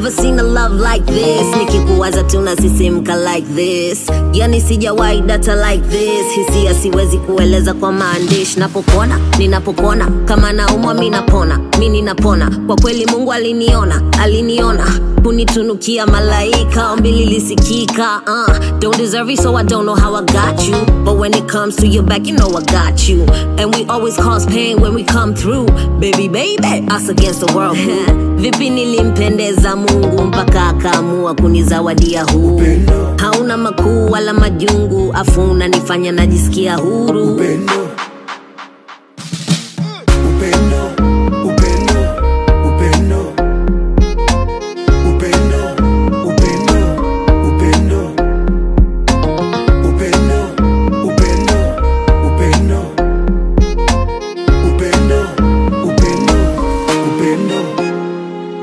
never seen a love like this nikikuwaza tunasisimka like this yani sijawahi data like this hisia siwezi kueleza kwa maandishi napopona ninapopona kama naumwa mi napona mi ninapona kwa kweli mungu aliniona aliniona kunitunukia malaika ombi lilisikika uh, don't deserve it so i don't know how i got you but when it comes to your back you know i got you and we always cause pain when we come through baby baby us against the world vipi nilimpendeza mungu mpaka akaamua kunizawadia huu hauna makuu wala majungu afu unanifanya najisikia huru upendo upendo upendo upendo upendo upendo upendo upendo upendo upendo upendo upendo upendo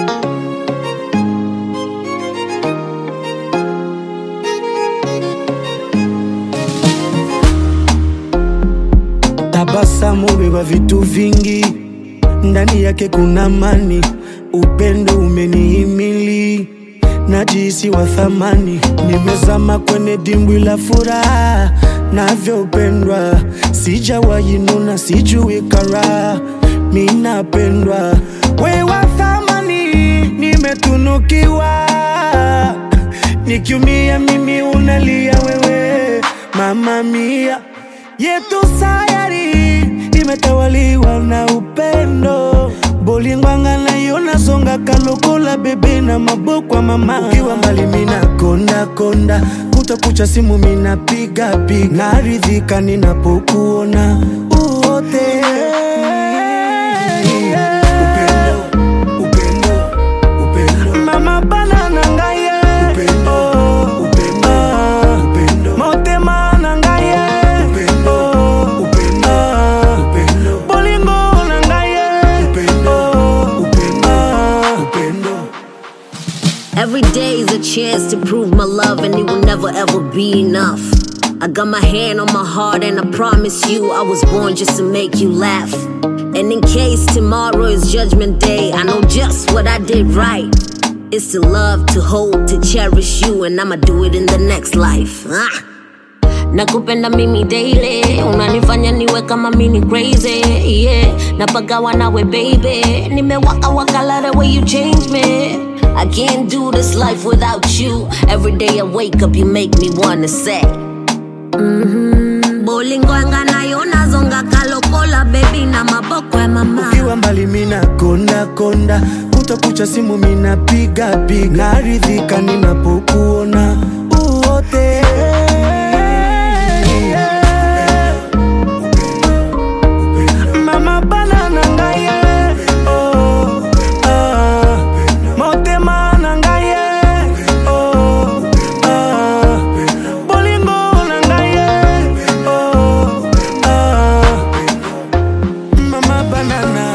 Tabasamu beba vitu vingi, ndani yake kuna amani. Upendo umenihimili, najihisi wa thamani. Nimezama kwenye dimbwi la furaha, navyopendwa. Sijawahi nuna, sijui karaha, mi napendwa. We wa thamani, nimetunukiwa. Nikiumia mimi unalia wewe, mama mia yetu sayari imetawaliwa na upendo bolingwanga nayo nazonga kalokola bebe na maboko mama ukiwa mbali mina konda konda kutakucha simu mina piga piga naridhika ninapokuona uote upendo upendo upendo mama bana na ngai ye. Upendo, Oh, upendo, ah. upendo. motema na ngai ye. Upendo, Oh, upendo, ah. upendo. bolingo na ngai ye. Upendo, Oh, upendo, ah. upendo. Every day is a chance to prove my love, and it will never ever be enough. I got my hand on my heart, and I promise you, I was born just to make you laugh. And in case tomorrow is judgment day, I know just what I did right. It's to love, to hold, to cherish you, and I'ma do it in the next life. Ah. nakupenda mimi daily unanifanya niwe kama mini crazy yeah napagawa nawe baby nimewaka waka like the way you change me I can't do this life without you every day I wake up you make me wanna say mm-hmm. bolingwanga nayo nazonga kalokola baby na maboko ya mama ukiwa mbali mina konda konda kutakucha simu mina piga piga naridhika ninapokuona uote mama bana na ngai ye. Oh, ah. motema na ngai ye. Oh, ah. bolingo na ngai ye. Oh, ah. Mama banana